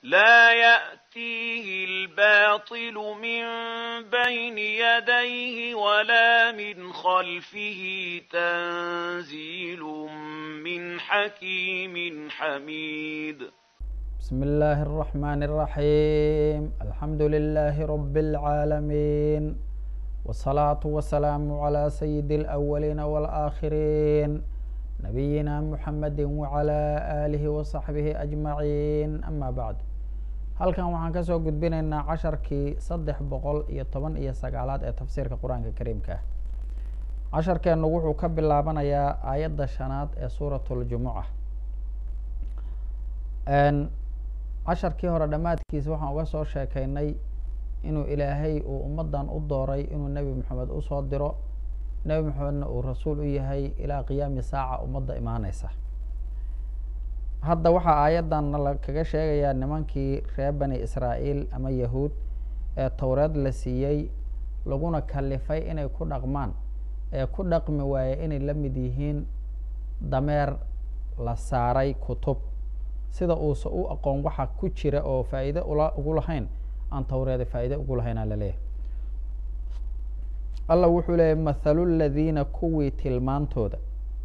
لا يأتيه الباطل من بين يديه ولا من خلفه تنزيل من حكيم حميد بسم الله الرحمن الرحيم الحمد لله رب العالمين والصلاة والسلام على سيد الأولين والآخرين نبينا محمد وعلى آله وصحبه أجمعين أما بعد halkan waxaan kasoo gudbinaynaa casharkii saddex boqol iyo toban iyo sagaalaad ee tafsiirka qur-aanka kariimka ah casharkeennu wuxuu ka bilaabanayaa aayadda shanaad ee suurat ljumuca casharkii hore dhammaadkiisa waxaan uga soo sheekaynay inuu ilaahay uu ummaddan u dooray inuu nebi moxamed usoo diro nebi moxamedna uu rasuul u yahay ilaa qiyaami saaca ummadda imaaneysa hadda waxaa aayaddan la kaga sheegayaa nimankii reer bani israa'iil ama yahuud ee towreed la siiyey laguna kalifay inay ku dhaqmaan ee ku dhaqmi waaye inay la mid yihiin dameer la saaray kutub sida uusa u aqoon waxa ku jira oo faa'iide ula ugu lahayn aan towreeda faa'iide ugu lahaynaa laleeyahay allah wuxuu leeyahy mathalu ladiina kuwii tilmaantooda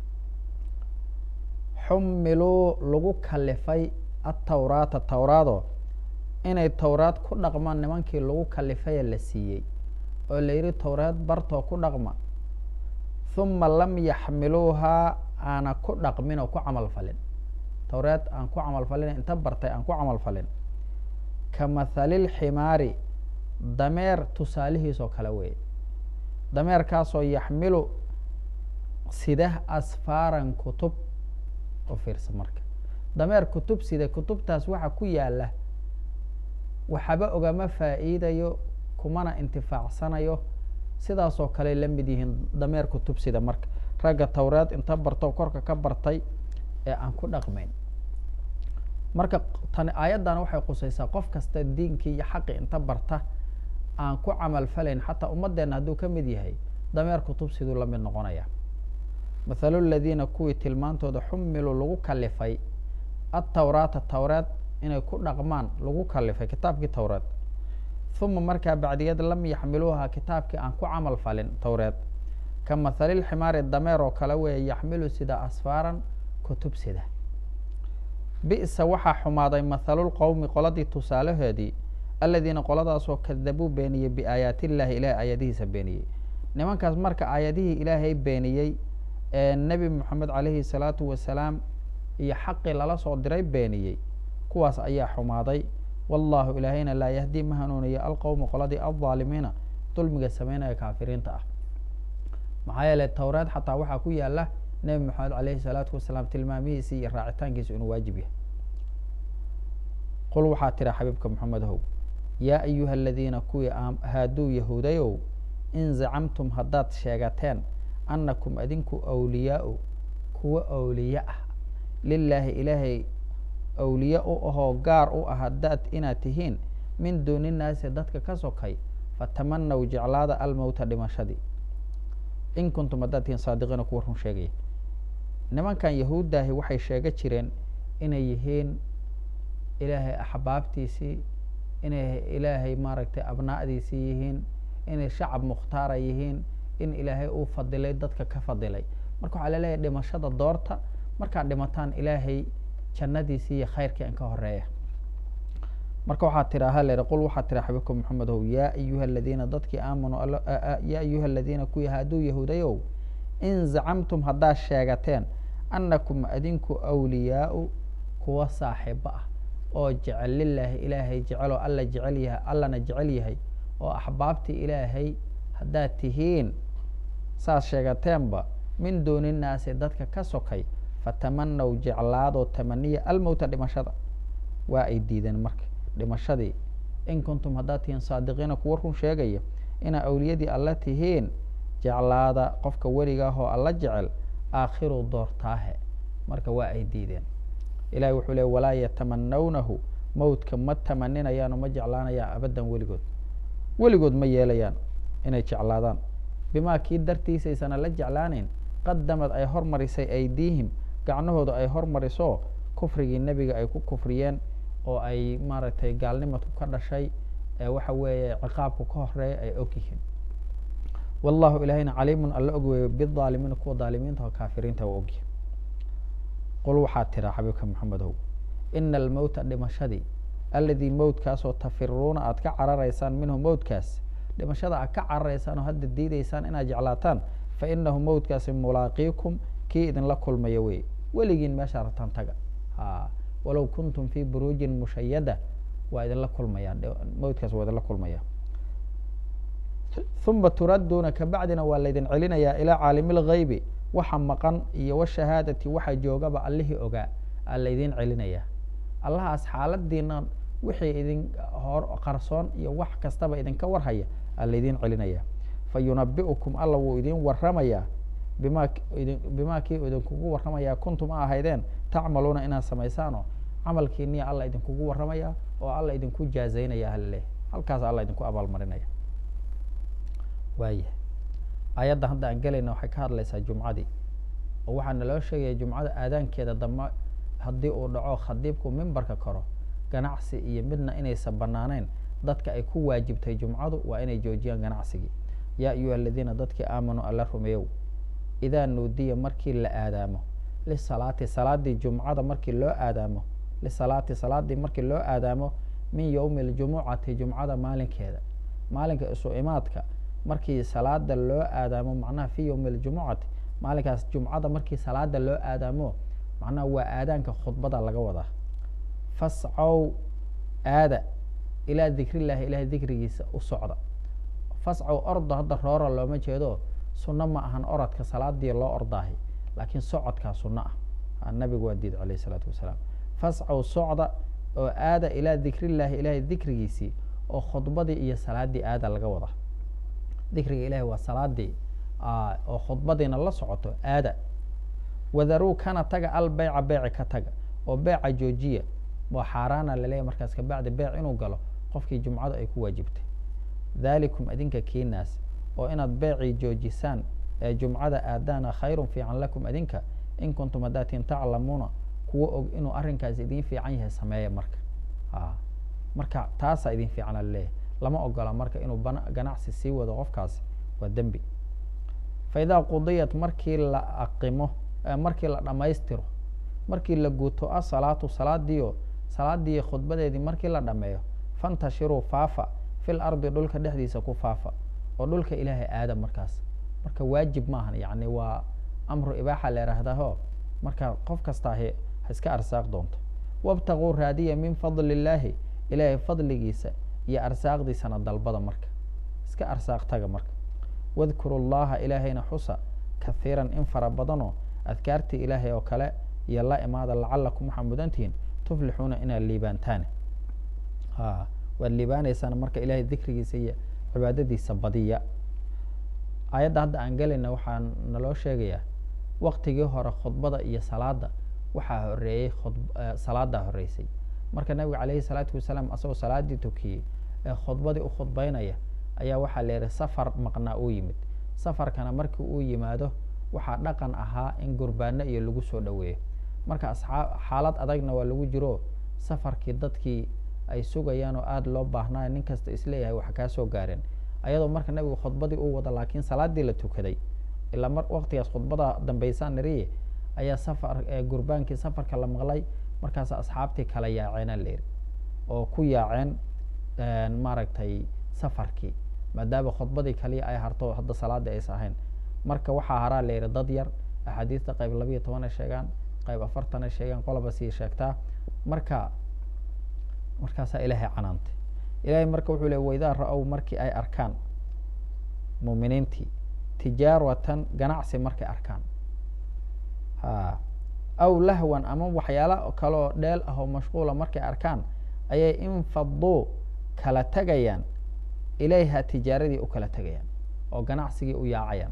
xumiluu lagu kalifay atawraata towraado inay towraad ku dhaqmaan nimankii lagu kalifaya la siiyey oo la yidhi towreed bartoo ku dhaqma huma lam yaxmiluuhaa aana ku dhaqmin oo ku camal falin towreed aan ku camal falin inta bartay aan ku camal falin ka mathalilximaari dameer tusaalihiisoo kale weeye dameerkaasoo yaxmilu sida asfaaran kutub oo fiirsa marka dameer kutub sida kutubtaas waxa ku yaala waxaba ogama faa'iidayo kumana intifaacsanayo sidaasoo kale la mid yihiin dameer kutub sida marka ragga towreed inta barto korka ka bartay ee aan ku dhaqmayn marka tani aayaddan waxay qusaysaa qof kasta diinkii iyo xaqi inta barta aan ku camal falayn xataa ummadeenna hadduu ka mid yahay dameer kutub siduu la mid noqonaya mathalu ladiina kuwii tilmaantooda xumiluu lagu kalifay atawraata towreed inay ku dhaqmaan lagu kalifay kitaabkii towreed huma markaa bacdiyad lam yaxmiluuha kitaabkii aan ku camal falin towreed ka mathalilximaari dameer oo kale weeye yaxmilu sida asfaaran kutub sida bi'sa waxaa xumaaday mathalulqowmi qoladii tusaalahoodii aladiina qoladaasoo kadabuu beeniyey biaayaati illaahi ilahay aayadihiisa beeniyey nimankaas marka aayadihii ilaahay beeniyey ee nebi moxamed calayhi salaatu wasalaam iyo xaqii lala soo diray beeniyey kuwaas ayaa xumaaday wallahu ilaahayna laa yahdii ma hanuuniyo alqowma qoladii aldaalimiina dulmiga sameynaya kaafiriinta ah maxaa yeeley towreed xataa waxaa ku yaala nebi moxamed calayhi salaatu wasalaam tilmaamihiisi iyo raacitaankiisa inuu waajib yahay qul waxaa tira xabiibka moxamedow yaa ayuha aladiina kuwii haaduu yahuudayow in zacamtum haddaad sheegateen annakum adinku awliyaau kuwo awliye ah lilaahi ilaahay awliye u ahoo gaar u ah haddaad inaad tihiin min duuni naasi dadka ka sokay fatamanaw jeclaada almowta dhimashadii in kuntum haddaad tihiin saadiqiina kuwa run sheegaya nimankan yahuuddaahi waxay sheega jireen inay yihiin ilaahay axbaabtiisii inay ilaahay maaragtay abnaa'diisii yihiin inay shacab mukhtaara yihiin in ilaahay uu fadilay dadka ka fadilay marka waxaa laleeyahay dhimashada doorta markaad dhimataan ilaahay jannadiisii iyo khayrkii an ka horeeya marka waxaa tira halere qul waxaa tira xabiibka moxamedow yaa ayuha aladiina dadkii aamanuu yaa ayuha aladiina kuwii hadduu yahuudayow in zacamtum haddaad sheegateen annakum adinku awliyaau kuwa saaxiibo ah oo jecel lilaahi ilaahay jeceloo alla jecel yahay allana jecel yahay oo axbaabtii ilaahay haddaad tihiin saad sheegateenba min duuni naasi dadka ka sokay fatamanaw jeclaadoo tamaniya almowta dhimashada waa ay diideen marka dhimashadii in kuntum haddaad tihiin saadiqiina kuwa run sheegaya inaa awliyadii alla tihiin jeclaada qofka weligaahoo alla jecel aakhiru doortaahe marka waa ay diideen ilahi wuxuu le walaa yatamanawnahu mowtka ma tamaninayaano ma jeclaanayaan abaddan weligood weligood ma yeelayaan inay jeclaadaan bimaa kii dartiisaysana la jeclaanayn qadamad ay hormarisay aydiihim gacnahooda ay hormariso kufrigii nebiga ay ku kufriyeen oo ay maaragtay gaalnimadku ka dhashay ee waxa weeye ciqaabku ka horeeya ay og yihiin wallahu ilaahayna caliimun alla og weeye bidaalimiina kuwa daalimiinta oo kaafiriinta waa ogyihin qul waxaad tiraa xabiibka maxamedow ina almowta dhimashadii alladii mowtkaasoo tafiruuna aad ka cararaysaan minhu mowtkaas dhimashada aad ka cararaysaan oo hadda diidaysaan inaad jeclaataan fa inahu mowtkaasi mulaaqiikum kii idinla kulmaya wey weligiin meesha rabtaan taga ha walow kuntum fii buruujin mushayada waa idinla kulmaya mowtkaas waa idinla kulmaya uma turadduuna kabacdina waa laydin celinayaa ilaa caalimi lgaybi waxa maqan iyo washahaadati waxa joogaba allihii ogaa aa laydin celinayaa allahaas xaaladiina wixii idin hor qarsoon iyo wax kastaba idinka warhaya aa laydin celinaya fa yunabi'ukum alla wuu idin waramayaa bima bimaa kii idinkugu waramayaa kuntum a ahaydeen tacmaluuna inaad samaysaanoo camalkiiniya alla idinkugu waramaya oo alla idinku jaazaynaya halileh halkaas alla idinku abaalmarinaya waayahay ayadda hadda aan gelayna waxay ka hadlaysaa jumcadii oo waxaa naloo sheegaya jumcada aadaankeeda dambe haddii uu dhaco khadiibku mimbarka koro ganacsi iyo midna inaysan banaanayn dadka ay ku waajibtay jumcadu waa inay joojiyaan ganacsigii yaa ayuha aladiina dadkii aamanuu alla rumeeyow idaa nuudiya markii la aadaamo lisalaati salaadii jumcada markii loo aadaamo lisalaati salaadii markii loo aadaamo min yowmi ljumucati jumcada maalinkeeda maalinka isu imaadka markii salaada loo aadaamo macnaha fi yowmi ljumucati maalinkaas jumcada markii salaada loo aadaamo macnaha waa aadaanka khudbada laga wadaa fascow aada ilaa dikrillahi ilahay dikrigiisa u socda fascow ordo hadda roora looma jeedo sunno ma ahan orodka salaadii loo ordaahay laakiin socodkaa sunno ah nabigu waa diid alayh isalaatu wasalaam fascow socda oo aada ilaa dikrillahi ilahay dikrigiisii oo khudbadii iyo salaadii aada laga wadaa dikriga ilahi waa salaadii oo khudbadiina la socoto aada wadaruu kana taga al beyca beyci ka taga oo beeca joojiya waa xaaraana laleeyahy markaas kabacdi beyc inuu galo qofkii jumcadu ay ku waajibtay dhalikum adinka kiinaas oo inaad beecii joojisaan ee jumcada aadaana khayrun fiican lakum adinka in kuntum hadaatiin taclamuuna kuwa og inuu arrinkaas idin fiican yahay sameeya marka a marka taasaa idin fiicana laleeyahay lama ogola marka inuu ganacsi sii wado qofkaasi waa dembi fa idaa qudiyat markii la aqimo markii la dhammaystiro markii la guto asalaatu salaadiio salaadii khudbadeedii markii la dhameeyo fantashiruu faafa fil ardi dhulka dhexdiisa ku faafa oo dhulka ilaahay aada markaas marka waajib maahan yani waa amru ibaaxa la ihahdaho marka qof kastaa ha iska arsaaq doonto wabtaguu raadiya min fadli illaahi ilaahay fadligiisa iyo arsaaqdiisana dalbada marka iska arsaaq taga marka wadkuru llaha ilaahayna xusa kahiiran in fara badanoo adkaartii ilaahay oo kale iyo la imaada lacalakum waxaa mudantihiin tuflixuuna inaad liibaantaan a waad liibaanaysaan marka ilahay dikrigiisa iyo cibaadadiisa badiya ayadda hadda aan gelayna waxaa naloo sheegayaa waktigii hore khudbada iyo salaada waxaa horeeyey salaadaa horeysay marka nabiga caleyhi salaatu wasalaam asagoo salaadii tukiyey ee khudbadii u khudbeynaya ayaa waxaa la yihi safar maqnaa uu yimid safarkana markii uu yimaado waxaa dhaqan ahaa in gurbaano iyo lagu soo dhoweeyo marka asxaa xaalad adagna waa lagu jiro safarkii dadkii ay sugayaan oo aada loo baahnaayo nin kasta isleeyahay wax kaa soo gaareen ayadoo marka nabigu khudbadii uu wada laakiin salaadii la tukaday ilaa mar waktigaas khudbada dambeysaan nariye ayaa safar gurbaankii safarka la maqlay markaas asxaabtii kala yaaceenaa la yidhi oo ku yaaceen maaragtay safarkii maadaama khudbadii kaliya ay harto hadda salaadii aysa ahayn marka waxaa haraa la yidhi dad yar axaadiista qayb labayo toban ay sheegaan qayb afartan ay sheegaan qoloba sii sheegtaa marka markaasaa ilaahay canaantay ilahay marka wuxuu le waidaa ra-ow markii ay arkaan muuminiintii tijaaratan ganacsi markay arkaan ha aw lahwan ama waxyaala kale oo dheel ah oo mashquula markay arkaan ayay infaduu kala tegayaan ilayha tijaaradii u kala tegayaan oo ganacsigii u yaacayaan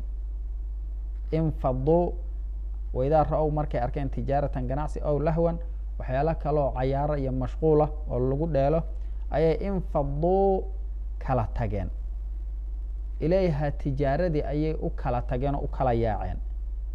infaduu waidaa ra-ow markay arkeen tijaaratan ganacsi aw lahwan waxyaala kaleoo cayaaro iyo mashquula oo lagu dheelo ayay infaduu kala tageen ilayha tijaaradii ayay u kala tageen oo u kala yaaceen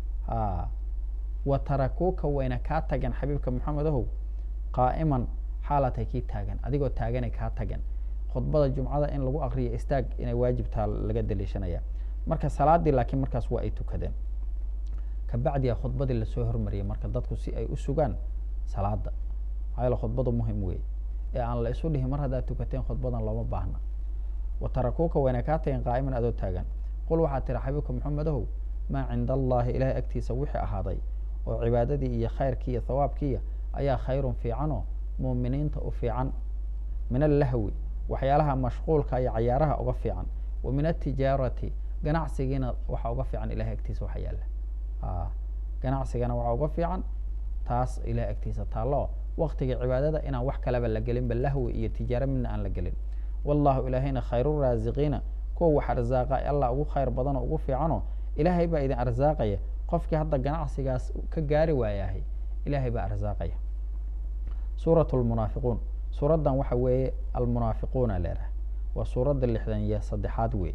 a wa tarakuuka wayna kaa tageen xabiibka maxamed ahow qaa'iman xaalatay kii taagan adigoo taaganay kaa tagan khudbada jumcada in lagu akriyo istaag inay waajibtaa laga daliishanaya marka salaadii laakiin markaas waa ay tukadeen kabacdiya khudbadii lasoo hormariyay marka dadku si ay u sugaan salaada maxaa yaele khudbadu muhim wey ee aan la isu dhihin mar haddaad tukateen khudbadan looma baahna wa tarakuuka wayna kaa tageen qaa'iman adoo taagan qul waxaad tiri xabiibka maxamedahow maa cinda allahi ilaahay agtiisa wixii ahaaday oo cibaadadii iyo khayrkii iyo thawaabkiiya ayaa khayrun fiicanoo muuminiinta u fiican min allahwi waxyaalaha mashquulka iyo cayaaraha uga fiican wa min altijaarati ganacsigiina waxaa uga fiican ilahay agtiisa waxa yaalla ganacsigana waxaa uga fiican taas ilahay agtiisa taallo waktiga cibaadada inaan wax kaleba la gelinba lahwi iyo tijaaro midna aan la gelin wallahu ilaahayna khayru raasiqiina kuwa wax arsaaqa allah ugu khayr badan oo ugu fiicanoo ilaahay baa idin arsaaqaya qofkii hadda ganacsigaas ka gaari waayahay ilaahay baa arsaaqaya suurat lmunaafiquun suuraddan waxa weeye almunaafiquuna leedahay waa suuradda lixdan iyo saddexaad wey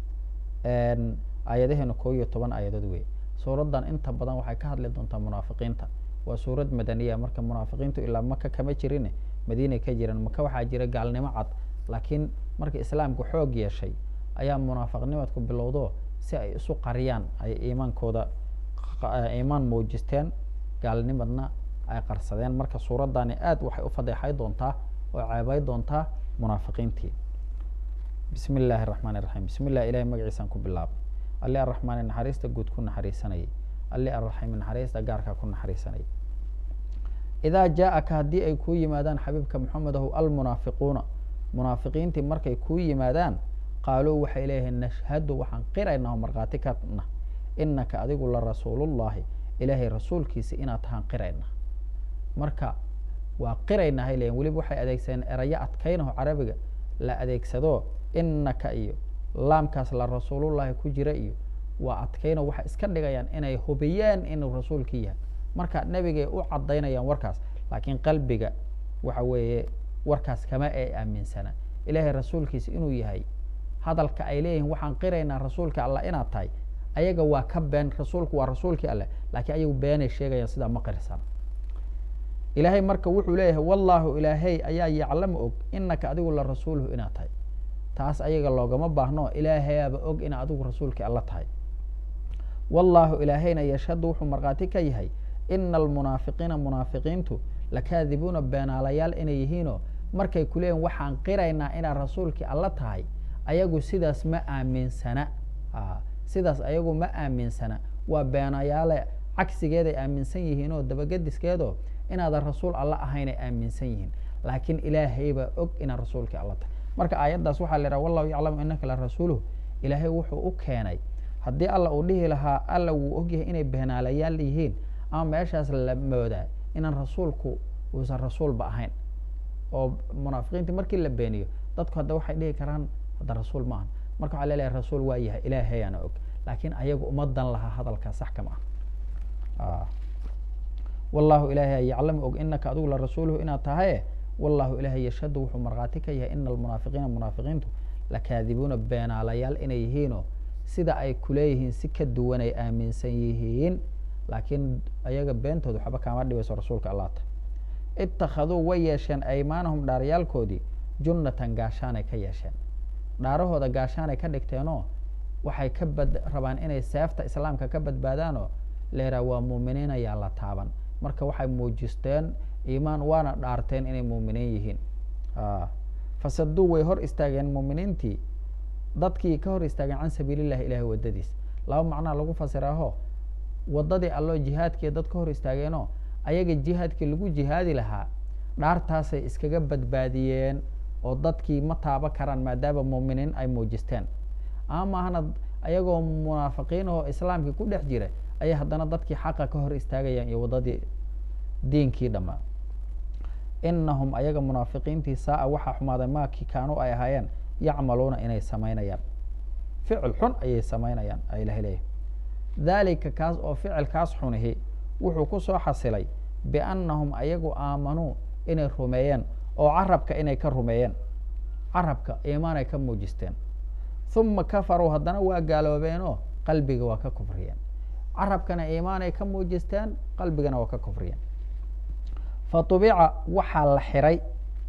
aayadaheena koo iyo toban aayadood wey suuraddan inta badan waxay ka hadli doontaa munaafiqiinta waa suurad madaniya marka munaafiqiintu ilaa maka kama jirin madiinay ka jiraan maka waxaa jira gaalnimo cad laakiin marka islaamku xoog yeeshay ayaa munaafiqnimadku bilowdo si ay isu qariyaan ay iimaankooda iimaan muujisteen gaalnimadna ay qarsadeen marka suuraddani aad waxay u fadeexay doontaa oo ceebay doontaa munaafiqiintii bismi illaahi araxmaan iraxiim bismi illah ilahay magaciisaan ku bilaabay alli arraxmaani naxariista guud ku naxariisanayay alli arraxiimi naxariista gaarkaa ku naxariisanayay idaa jaa-aka haddii ay kuu yimaadaan xabiibka maxamedahu almunaafiquuna munaafiqiintii markay kuu yimaadaan qaaluu waxay leeyihiin nashhadu waxaan qiraynaa oo markhaati kana inaka adigu la rasuulullahi ilaahay rasuulkiisa inaad tahaan qirayna marka waa qiraynaa hay leeyihin weliba waxay adeegsadeen erayo adkaynaho carabiga la adeegsado inaka iyo laamkaas la rasuulullahi ku jira iyo waa adkayno waxay iska dhigayaan inay hubiyeen inuu rasuulkii yahay marka nebigay u cadaynayaan warkaas laakiin qalbiga waxa weeye warkaas kama ay aaminsana ilaahay rasuulkiisa inuu yahay hadalka ay leeyihiin waxaan qiraynaa rasuulka allah inaad tahay ayaga waa ka been rasuulku waa rasuulkii alleh laakiin ayagu beenay sheegayaan sidaa ma qirsan ilaahay marka wuxuu leeyahay wallaahu ilaahay ayaa yaclamu og inaka adigu la rasuuluhu inaad tahay taas ayaga loogama baahno ilaahayaaba og ina adigu rasuulkii alla tahay wallaahu ilaahayna yashhadu wuxuu markhaati ka yahay ina almunaafiqiina munaafiqiintu lakaadibuuna beenaalayaal inay yihiinoo markay ku leeyihin waxaan qiraynaa inaad rasuulkii alla tahay ayagu sidaas ma aaminsana sidaas ayagu ma aaminsana waa beenayaale cagsigeeday aaminsan yihiin oo dabagadiskeedoo inaadan rasuul alla ahaynay aaminsan yihiin laakiin ilaahaybaa og inaad rasuulkii alla tahay marka aayaddaas waxaa la yidhaha wallahu yaclamu inaka la rasuuluhu ilaahay wuxuu u keenay haddii alla uu dhihi lahaa alla wuu ogyahay inay beenaalayaal yihiin ama meeshaas la moodaa inaan rasuulku uusan rasuulba ahayn oo munaafiqiintii markii la beeniyo dadku hadda waxay dhihi karaan hadda rasuul ma ahan marka waxaa leleeyahay rasuul waa yahay ilaahayaana og laakiin ayagu umadan lahaa hadalkaa sax kama ah wallahu ilaahay yaclamu og inaka adigu la rasuuluhu inaad tahaye wallahu ilaahay yashhadu wuxuu markhaati ka yahay ina almunaafiqiina munaafiqiintu lakaadibuuna beenaalayaal inay yihiinoo sida ay kuleeyihiin si ka duwan ay aaminsan yihiin laakiin ayaga beentooda waxba kaama dhibayso rasuulka allah ta ittakhaduu way yeesheen aymaanahum dhaaryaalkoodii junnatan gaashaanay ka yeesheen dhaarahooda gaashaanay ka dhigteenoo waxay ka bad rabaan inay seefta islaamka ka badbaadaanoo leeraa waa muuminiin ayaa la taaban marka waxay muujisteen iimaan waana dhaarteen inay muuminiin yihiin fasaduu way hor istaageen muuminiintii dadkii ka hor istaageen can sabiilillahi ilahay waddadiis laba macnaa lagu fasiraaho waddadii alloo jihaadkii dad ka hor istaageenoo ayaga jihaadkii lagu jihaadi lahaa dhaartaasay iskaga badbaadiyeen oo dadkii ma taaba karaan maadaama muuminiin ay muujisteen ama maahana ayagoo munaafiqiin oo islaamkii ku dhex jira ayay haddana dadkii xaqa ka hor istaagayaan iyo waddadii diinkii dhammaa inahum ayaga munaafiqiintii saa-a waxaa xumaaday maakii kaanu ay ahaayeen yacmaluuna inay samaynayaan ficil xun ayay samaynayaan a ilahay leeyahy daalika kaas oo ficilkaas xunihi wuxuu ku soo xasilay biannahum ayagu aamanuu inay rumeeyeen oo carabka inay ka rumeeyeen carabka iimaanay ka muujisteen uma kafaruu haddana waa gaaloobeenoo qalbiga waa ka kufriyeen carabkana iimaanay ka muujisteen qalbigana waa ka kufriyeen fa tubica waxaa la xiray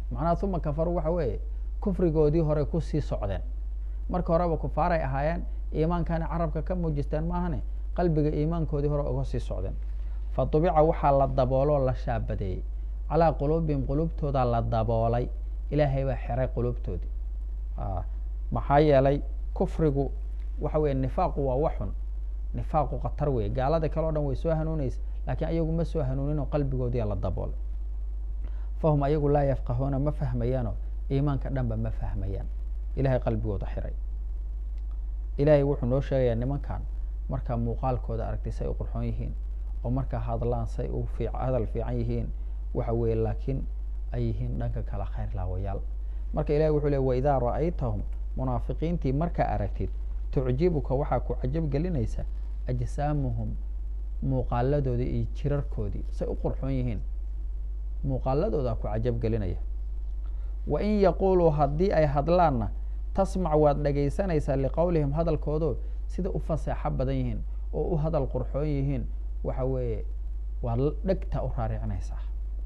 macnaha uma kafaruu waxa weeye kufrigoodii hore kusii socdeen marka horeba kufaaray ahaayeen iimaankana carabka ka muujisteen maahane qalbiga iimaankoodii hore uga sii socdeen fa dubica waxaa la dabooloo la shaabadeeyey calaa quluubihim quluubtoodaa la daboolay ilaahay baa xiray quluubtoodii maxaa yeelay kufrigu waxa weye nifaaqu waa waxun nifaaqu khatar weye gaalada kale o dhan way soo hanuunaysa laakiin ayagu ma soo hanuuninoo qalbigoodiia la daboolay fahum ayagu laa yafqahuuna ma fahmayaanoo iimaanka dhanba ma fahmayaan ilahay qalbigooda xiray ilaahay wuxuu noo sheegayaa nimankan markaa muuqaalkooda aragtay say u qurxoon yihiin oo markaa hadlaan say u fi hadal fiican yihiin waxa weeye laakiin ay yihiin dhanka kale khayr laawayaal marka ilahi wuxuu le waidaa ra'aytahum munaafiqiintii markaa aragtid tucjibuka waxaa ku cajab gelinaysa ajsaamuhum muuqaaladoodii iyo jirarkoodii say u qurxoon yihiin muuqaaladoodaa ku cajab gelinaya wa in yaquuluu haddii ay hadlaanna tasmac waad dhagaysanaysaa liqowlihim hadalkoodo sida u faseexo badan yihiin oo u hadal qurxoon yihiin waxa weeye waad dhegta u raaricinaysaa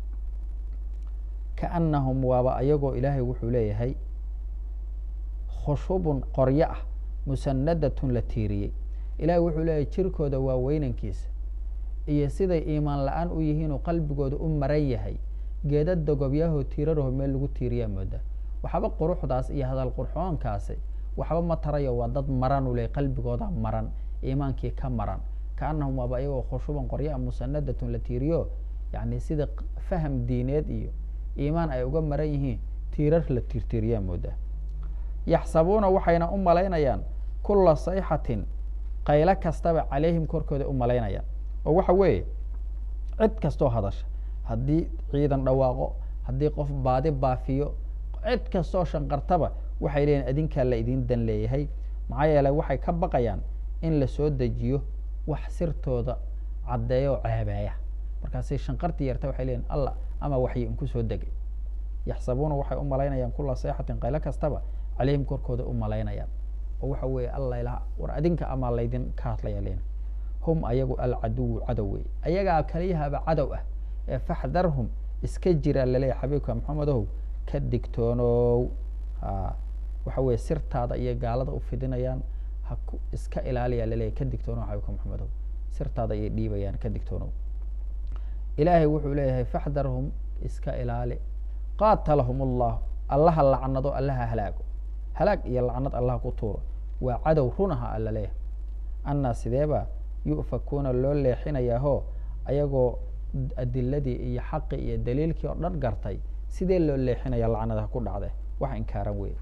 kaannahum waaba ayagoo ilaahay wuxuu leeyahay khushubun qoryo ah musanadatun la tiiriyey ilaahay wuxuu leeyahay jirkooda waa weynankiisa iyo siday iimaan la-aan u yihiinuu qalbigooda u maran yahay geeda dogobyahoo tiiraraho meel lagu tiiriyaa mooda waxba quruxdaas iyo hadal qurxoonkaasi waxba ma tarayo waa dad maran u leh qalbigooda maran iimaankii ka maran kaanahum waaba ayagoo khushuban qoryaa musanadatun la tiiriyo yani sida faham diineed iyo iimaan ay uga maran yihiin tiirar la tiirtiiriyaa mooda yaxsabuuna waxayna u malaynayaan kula sayxatin qaylo kastaba calayhim korkooda u malaynayaan oo waxa weeye cid kastoo hadasha haddii ciidan dhawaaqo haddii qof baadi baafiyo cid kastoo shanqartaba waxay leeyihin adinkaa la idin dan leeyahay maxaa yeeley waxay ka baqayaan in lasoo dejiyo wax sirtooda caddeeya oo ceebeeya markaasay shanqartii yarta waxay leeyihin allah ama waxyi inku soo degay yaxsabuuna waxay u malaynayaan kula sayxatin qaylo kastaba calayhim korkooda u malaynayaan oo waxa weeye alla war adinka ama laydin ka hadlaya len hum ayagu alcaduwu cadow wey ayagaa kaliyahaba cadow ah ee faxdarhum iska jira laleeyahy xabiibka maxamedow ka digtoonow waxa weye sirtaada iyo gaalada u fidinayaan ha iska ilaaliya laleeyahy ka digtoonow xabiibka maxamedow sirtaada ayay dhiibayaan ka digtoonow ilaahay wuxuu leeyahay faxdarhum iska ilaali qaatalahum allah allaha lacnado allaha halaago halaag iyo lacnad allaha ku tuuro waa cadow runaha alla leeyahay annaa sideeba yu'fakuuna loo leexinayaahoo ayagoo adiladii iyo xaqii iyo daliilkii oo dhan gartay sidee loo leexinaya lacnadaha ku dhacde wax inkaaran wey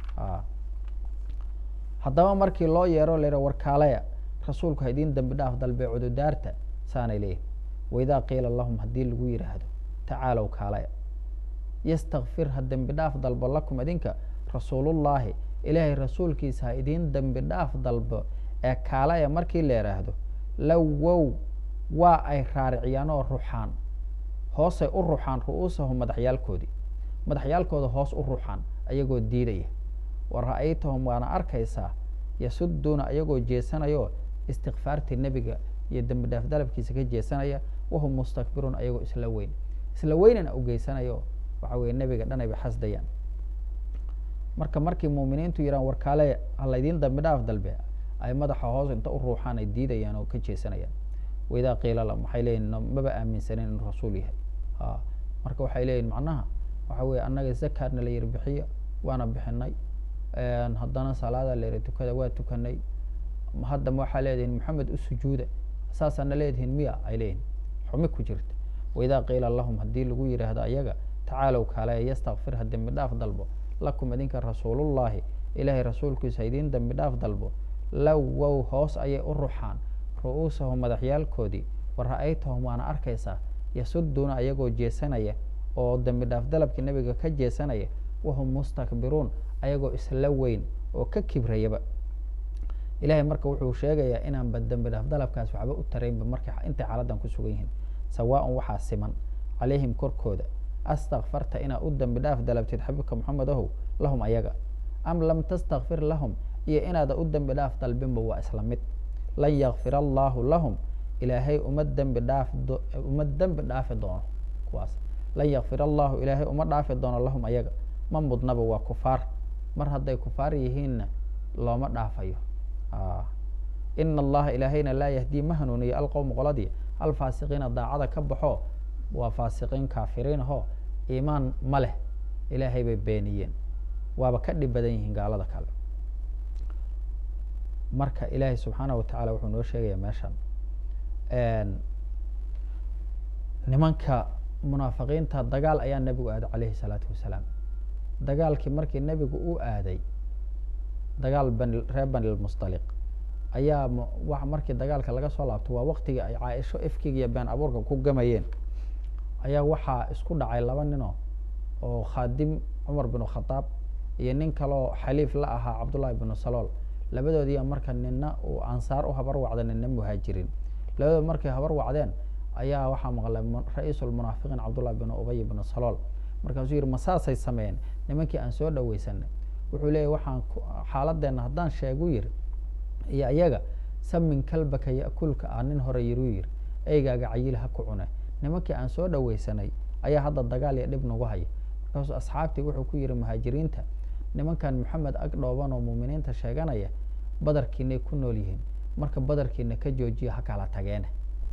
haddaba markii loo yeero la warkaalaya rasuulku ha idiin dambi dhaaf dalbe cududaarta saanay leeyihin waidaa qiila lahum haddii lagu yidhaahdo tacaalow kaalaya yastakfir ha dembi dhaaf dalbo lakum idinka rasuulullaahi ilaahay rasuulkiisa ha idiin dembi dhaaf dalbo ee kaalaya markii la yidhaahdo lawow waa ay raariciyaan oo ruxaan hoosay u ruxaan ru'uusahum madaxyaalkoodii madaxyaalkooda hoos u ruxaan ayagoo diidaya wa ra'aytahum waana arkaysaa yasuduuna ayagoo jeesanayoo istikfaartii nebiga iyo dembi dhaaf dalabkiisa ka jeesanaya wahum mustakbiruun ayagoo isla weyn isla weynana u geysanayo waxa weye nebiga dhan ayba xasdayaan marka markii muuminiintu yidhahan warkaale ha laydiin dambi dhaaf dalbe ay madaxa hoos inta u ruuxaan ay diidayaan oo ka jeesanayaan waidaa qiila lahum waxay leeyihin maba aaminsanin inuu rasuul yahay a marka waxay leeyihin macnaha waxa weye annaga zakaadna la yiri bixiya waana bixinay haddana salaada la yiri tukada waa tukanay haddama waxaa leedihin maxamed u sujuuda saasaana leedihin miya ay leeyihin xumi ku jirta waidaa qiila lahum haddii lagu yidhaahdo ayaga tacaalow kaalaya yastakfir ha dembi dhaaf dalbo lakum idinka rasuulullaahi ilaahay rasuulkiisa ha idiin dembi dhaaf dalbo lawow hoos ayay u ruxaan ru'uusahum madaxyaalkoodii wa ra'aytahum waana arkaysaa yasuduuna ayagoo jeesanaya oo dembi dhaaf dalabkii nebiga ka jeesanaya wahum mustakbiruun ayagoo isla weyn oo ka kibrayaba ilahay marka wuxuu sheegayaa inaanba dembi dhaaf dalabkaas waxba u taraynba markay intay xaaladdan ku sugan yihiin sawaaءan waxaa siman calayhim korkooda astakfarta inaad u dembi dhaaf dalabtid xabiibka moxamed ahow lahum ayaga am lam tastakfir lahum iyo inaada u dembi dhaaf dalbinba waa isla mid lan yakfir allahu lahum ilaahay uma dembi dhaaf uma dembi dhaafi doono kuwaas lan yakfir allahu ilaahay uma dhaafi doono lahum ayaga ma mudnaba waa kufaar mar hadday kufaar yihiinna looma dhaafayo ina allaha ilaahayna laa yahdii ma hanuuniyo alqowma qoladii alfaasiqiina daacada ka baxo waa faasiqiin kaafiriin ahoo iimaan ma leh ilaahay bay beeniyeen waaba ka dhib badan yihiin gaalada kale marka ilaahay subxaanahu watacaala wuxuu noo sheegaya meeshan nimanka munaafiqiinta dagaal ayaa nebigu aaday calayhi salaatu wasalaam dagaalkii markii nebigu u aaday dagaal bani reer banilmusdaliq ayaa wa markii dagaalka laga soo laabto waa waktigii ay caaisho ifkiga iyo been abuurka ku gamayeen ayaa waxaa isku dhacay laba nino oo khaadim cumar binu khadaab iyo nin kaloo xaliif la ahaa cabdullahi binu salool labadoodiiya marka nina uu ansaar u habar wacda nina muhaajiriin labadood markay habar wacdeen ayaa waxaa maqlay ra-iisulmunaafiqiin cabdullahi binu ubay binu salool markaasuu yihi ma saasay sameeyeen nimankii aan soo dhaweysanay wuxuu leeyahy waxaan xaaladeenna haddaan sheegu yiri iyo iyaga samin kalbaka yakulka ah nin hore yiruu yiri eygaaga cayil ha ku cune nimankii aan soo dhaweysanay ayaa hadda dagaal iyo dhib nagu haya markaasuu asxaabtii wuxuu ku yihi muhaajiriinta nimankan maxamed ag dhooban oo muuminiinta sheeganaya badarkiinay ku nool yihiin marka badarkiina ka joojiya ha kala tageene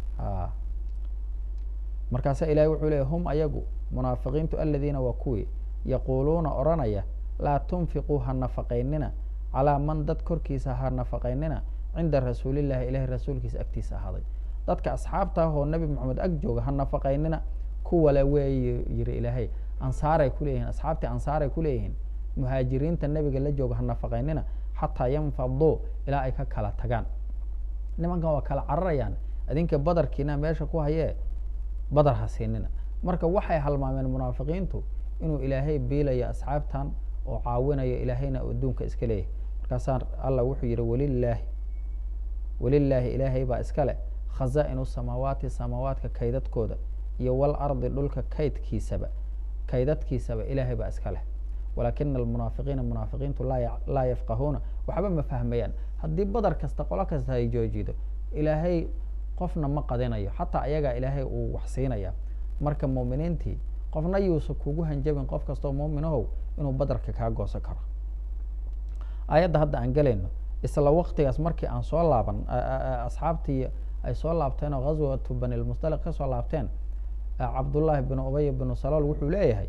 markaasa ilahay wuxuu leeyay hum ayagu munaafiqiintu aladiina waa kuwii yaquuluuna odhanaya laa tunfiquu ha nafaqaynina calaa man dad korkiisa ha nafaqaynina cinda rasuulillahi ilahay rasuulkiisa agtiisa ahaaday dadka asxaabta ah oo nebi moxamed ag jooga ha nafaqaynina kuwale weey yiri ilaahay ansaaray kuleeyihiin asxaabtii ansaaray kuleeyihiin muhaajiriinta nebiga la jooga ha nafaqaynina xataa yanfaduu ilaa ay ka kala tagaan nimankan waa kala cararayaan idinka badarkiina meesha ku hayee badar ha siinina marka waxay halmaameen munaafiqiintu inuu ilaahay biilayo asxaabtan oo caawinayo ilaahayna adduunka iska leeyahay markaasaa allah wuxuu yihi walilaahi walilaahi ilaahay baa iska leh khazaa-inu samaawaati samaawaadka kaydadkooda iyo wal ardi dhulka kaydkiisaba kaydadkiisaba ilaahay baa iska leh walaakina almunaafiqiina munaafiqiintu laa yafqahuuna waxba ma fahmayaan haddii badar kasta qolo kasta ay joojido ilaahay qofna ma qadinayo xataa ayagaa ilaahay uu wax siinaya marka muuminiintii qofna yuusa kugu hanjabin qof kastoo muuminohow inuu badarka kaa goosan karo aayadda hadda aan gelayno isla waktigaas markii aan soo laaban asxaabtii ay soo laabteen oo ghaswatu banilmusdaliq ka soo laabteen cabdullaahi binu ubay binu salool wuxuu leeyahay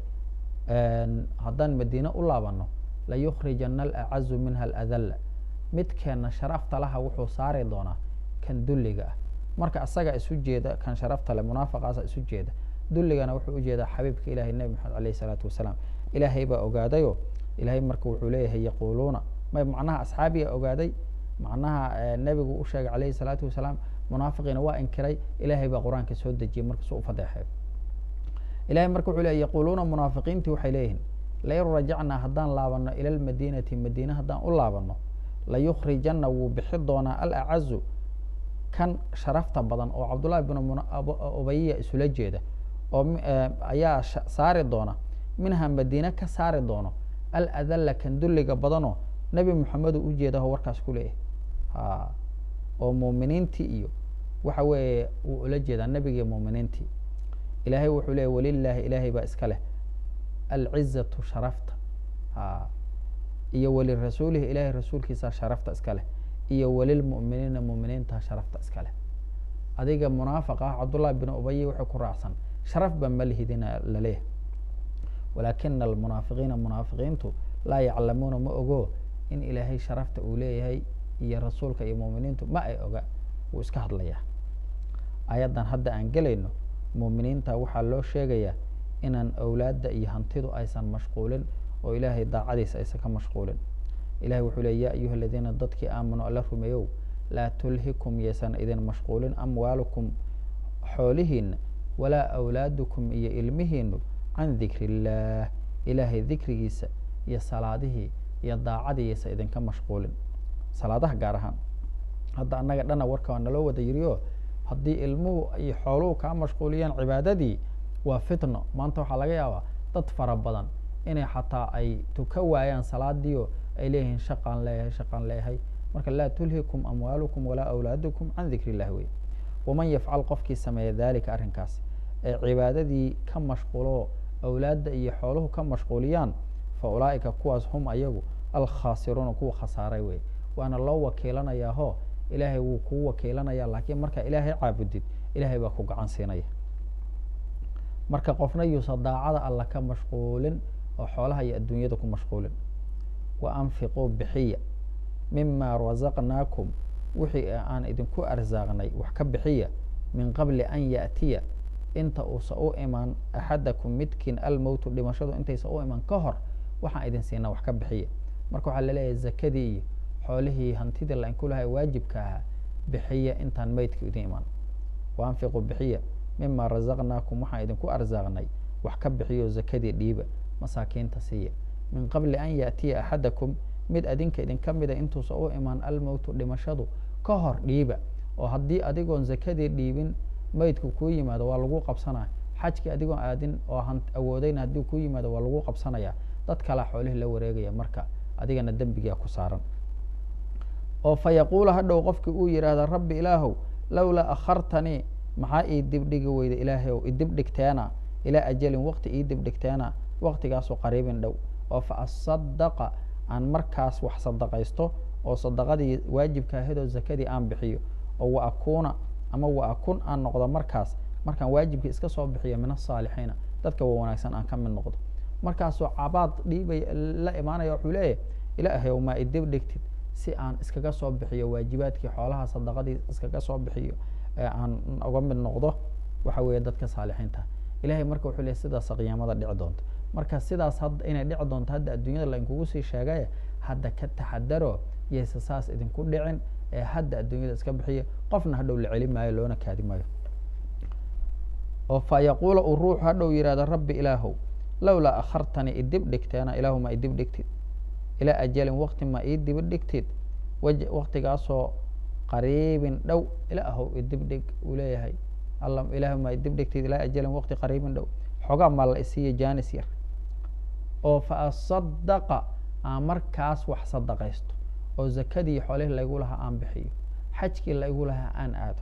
haddaan madiine u laabano layukrijana alacazu minha aladalla midkeena sharafta laha wuxuu saari doonaa kan dulliga ah marka asaga isu jeeda kan sharafta leh munaafiqaasa isu jeeda dulligana wuxuu ujeedaa xabiibka ilahay nebi maxamed aleyh isalaatu wasalaam ilaahay baa ogaadayo ilahay marka wuxuu leeyahay yaquuluuna may macnaha asxaabiga ogaaday macnaha nebigu u sheegay aleyhi salaatu wasalaam munaafiqiina waa inkiray ilahay baa qur-aanka soo dejiyay markasuu ufadeexeeyo ilahay marka wuxuu leey yaquuluuna munaafiqiintii waxay leeyihiin lain rajacnaa haddaan laabano ila lmadiinati madiine haddaan u laabano layukrijana wuu bixi doonaa alacazu kan sharafta badan oo cabdullahi binu ubayiya isula jeeda oo ayaa saari doona minha madiine ka saari doono aladalla kan dulliga badanoo nebi moxamedu u jeedaho warkaas ku leeyahay oo muuminiintii iyo waxa weeye wuu ula jeedaa nebigiiyo muuminiintii ilaahay wuxuu leeyay walilaahi ilaahay baa iska leh alcizatu sharafta iyo walirasuulihi ilahay rasuulkiisa sharafta iska leh iyo walilmu'miniina mu'miniinta sharafta iska leh adiga munaafiq ah cabdullahi bin ubayi wuxuu ku raacsan sharaf ba ma lihidina laleeyahay walaakina almunaafiqiina munaafiqiintu laa yaclamuuna ma ogo in ilaahay sharafta uu leeyahay iyo rasuulka iyo muuminiintu ma ay oga wuu iska hadlayaa ayaddan hadda aan gelayno muuminiinta waxaa loo sheegayaa inaan awlaadda iyo hantidu aysan mashquulin oo ilaahay daacadiisa aysan ka mashquulin ilahay wuxuu leey ya ayuha aladiina dadkii aamanu alla rumeeyow laa tulhikum yaysan idin mashquulin amwaalukum xoolihiina walaa awlaadukum iyo ilmihiinu can dikri illaah ilaahay dikrigiisa iyo salaadihii iyo daacadiisa idinka mashquulin salaadaha gaar ahaan hadda annaga dhana warka waa naloo wada yiriyo haddii ilmuhu iyo xooluhu kaa mashquuliyaan cibaadadii waa fitno maanta waxaa laga yaabaa dad fara badan inay xataa ay tuka waayaan salaadiio ay leeyihiin shaqaan leeyahay shaqaan leeyahay marka laa tulhikum amwaalukum walaa awlaadukum can dikri illahi wey waman yafcal qofkii sameeya dalika arrinkaas ee cibaadadii ka mashquulo awlaadda iyo xooluhu ka mashquuliyaan fa ulaa'ika kuwaas hum ayagu alkhaasiruuna kuwa khasaaray wey waana loo wakiilanayaahoo ilaahay wuu kuu wakiilanaya laakiin markaa ilaahay caabudid ilaahay baa ku gacan siinaya marka qofna yuusa daacada alla ka mashquulin oo xoolaha iyo adduunyada ku mashquulin wa anfiquu bixiya mima rasaqnaakum wixii aan idinku arsaaqnay wax ka bixiya min qabli an yaأtiya inta uusa u imaan axadakum midkiin almowtu dhimashadu intaysa u iman ka hor waxaan idin siinaa wax ka bixiya marka waxaa laleeyahay zakadii iyo xoolihii hantidii lainku lahay waajibka ahaa bixiya intaan meydka idin imaan wa anfiquu bixiya mima rasaqnaakum waxaan idinku arsaaqnay wax ka bixiyo zakadii dhiiba masaakiinta siiya min qabli an yaأtiya axadakum mid adinka idinka mida intuusa u imaan almowtu dhimashadu ka hor dhiiba oo haddii adigoon zakadii dhiibin meydku kuu yimaado waa lagu qabsanaya xajkii adigoon aadin oo han awoodayna haddii kuu yimaado waa lagu qabsanaya dad kalea xoolihii la wareegaya marka adigana dembigaa ku saaran oo fa yaquula hadhow qofkii uu yidhaahda rabbi ilaahow lowlaa akhartanii maxaa ii dibdhigi weyda ilaahayow idibdhigteena ilaa ajalin waqti ii dibdhigteena waqtigaasoo qariibin dhow oo fa asadaqa aan markaas wax sadaqaysto oo sadaqadii waajibka ahadoo zakadii aan bixiyo oo wa akuuna ama wa akun aan noqdo markaas markaan waajibkii iska soo bixiyo min asaalixiina dadka wa wanaagsan aan ka mid noqdo markaasoo cabaad dhiibay la imaanaya wuxuu leeyahy ilaahayow maa idib dhigtid si aan iskaga soo bixiyo waajibaadkii xoolaha sadaqadii iskaga soo bixiyo ee aan uga mid noqdo waxa weeye dadka saalixiinta ilahay marka wuxuu leeyahy sidaasa qiyaamada dhici doonta marka sidaas hadda inay dhici doonto hadda adduunyada lainkugu sii sheegay hadda ka taxadaro yayse saas idinku dhicin ee hadda adduunyada iska bixiya qofna hadhow la celi maayo loona kaadi maayo oo fa yaquula uu ruuxu hadhow yihahdo rabbi ilaahow lowlaa akhartanii idib dhigteena ilaahu ma idib dhigtid ilaa ajalin waqti ma ii dibi dhigtid waqtigaasoo qariibin dhow ilaahow idib dhig uu leeyahay alla ilaahu ma idib dhigtid ilaa ajalin waqti qariibin dhow xogaa ma la isiiya janis yar oo fa asadaqa aan markaas wax sadaqaysto oo zakadii xoolihii laygu lahaa aan bixiyo xajkii laygu lahaa aan aado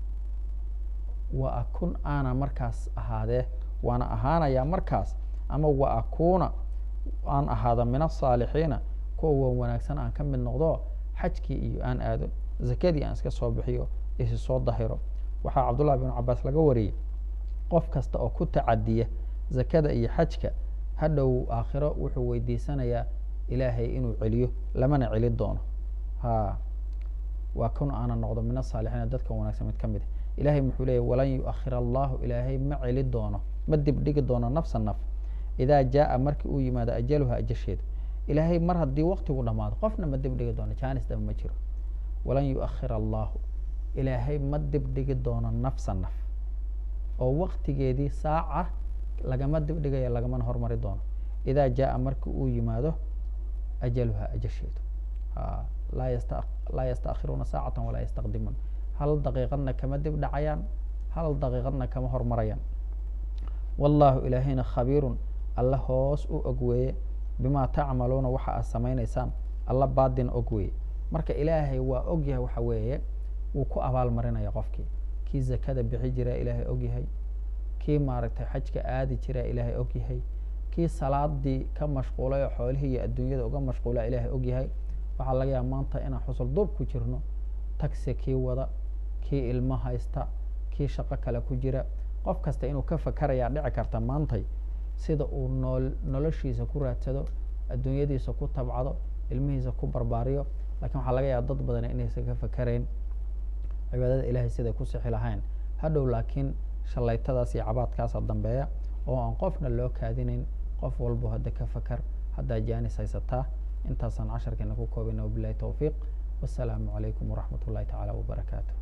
wa akun aana markaas ahaadee waana ahaanayaa markaas ama wa akuuna aan ahaado min asaalixiina kuwa wan wanaagsan aan ka mid noqdo xajkii iyo aan aado zakadii aan iska soo bixiyo isi soo dahiro waxaa cabdullahi binu cabaas laga wariyey qof kasta oo ku tacadiya zakada iyo xajka hadhow aakhiro wuxuu weydiisanayaa ilaahay inuu celiyo lamana celi doono ha waa kun aana noqdo min asaalixiina dadka wanaagsan mid ka mid a ilahay muxuu leeyahy walan yuakhir allahu ilaahay ma celi doono ma dibdhigi doono nafsa naf idaa jaaa markii uu yimaado ajaluha ajasheeda ilaahay mar haddii waktigu dhamaado qofna ma dibdhigi doono janis daba ma jiro walan yuakhir allahu ilaahay ma dibdhigi doono nafsa naf oo waktigeedii saaca lagama dibdhigaya lagamana hormari doono idaa jaaa marki uu yimaado ajaluha ajasheedu laa yasta laa yastaakhiruuna saacatan walaa yastaqdimuun hal daqiiqadna kama dib dhacayaan hal daqiiqadna kama hormarayaan wallaahu ilaahayna khabiirun alla hoos u og weeye bimaa tacmaluuna waxa aad samaynaysaan alla baadin og weeye marka ilaahay waa og yahay waxa weeye wuu ku abaalmarinaya qofkii kii zakada bixi jiraa ilaahay og yahay kii maaragtay xajka aadi jiraa ilaahay og yahay kii salaadii ka mashquulay oo xoolihii iyo adduunyada uga mashquulaa ilaahay og yahay waxaa laga yaaba maanta inaan xusul duub ku jirno tagsi kii wada kii ilmo haysta kii shaqo kale ku jira qof kasta inuu ka fakarayaa dhici karta maantay sida uu nool noloshiisa ku raadsado adduunyadiisa ku tabcado ilmihiisa ku barbaariyo lakin waxaa laga yaaba dad badan inaysan ka fakarayn cibaadada ilahay siday ku sixi lahayn hadhow laakiin shallaytadaas iyo cabaadkaasa dambeeya oo aan qofna loo kaadinayn qof walbo hadda ka fakar haddaa jaanis haysataa intaasaan casharkeena ku koobayna wabilahi towfiiq wasalaamu calaykum waraxmat ullahi tacaala wabarakaatu